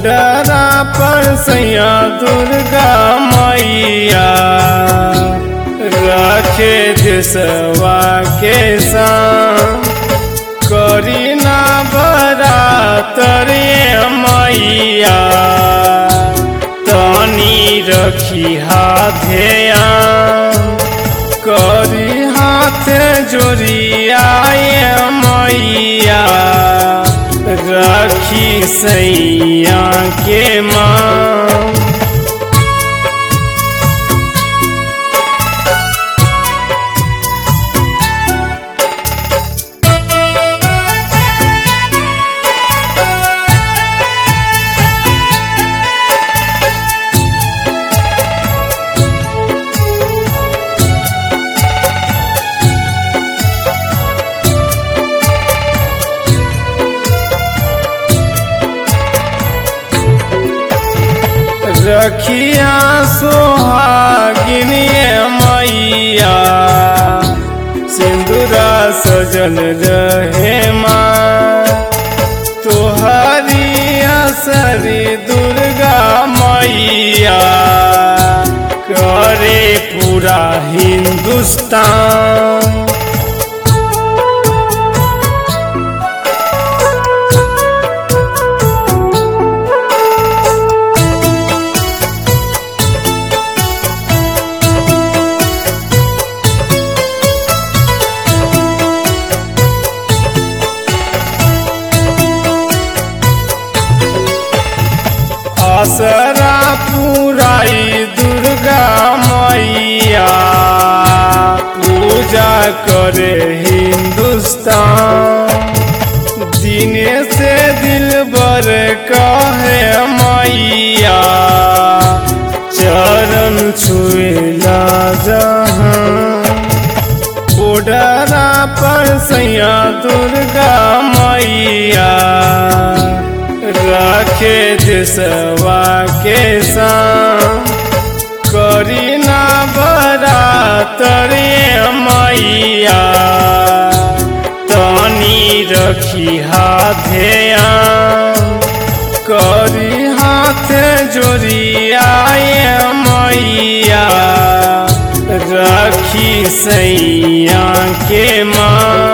बोडरा पर सैया दुर्गा मैया रखे देशवा के संग करी ना बरातरे मैया तनी रखी हाथेया करी हाथ जोड़ियाए मैया रखी सैया के माँ रखिया सोहागिनिए मैया सिंदूरा सजल रहे माँ तोहरी असरी दुर्गा मैया करे पूरा हिंदुस्तान आसरा पुराई दुर्गा मैया पूजा करे हिंदुस्तान दिने से दिल बर कहे मैया चरण छुएला जहाँ बोडरा पर सैया दुर्गा मैया रखे देशवा के संग करी ना बरातरे मैया तनी रखी हाथेया करी हाथ जोड़ियाए मैया रखी सैया के माँ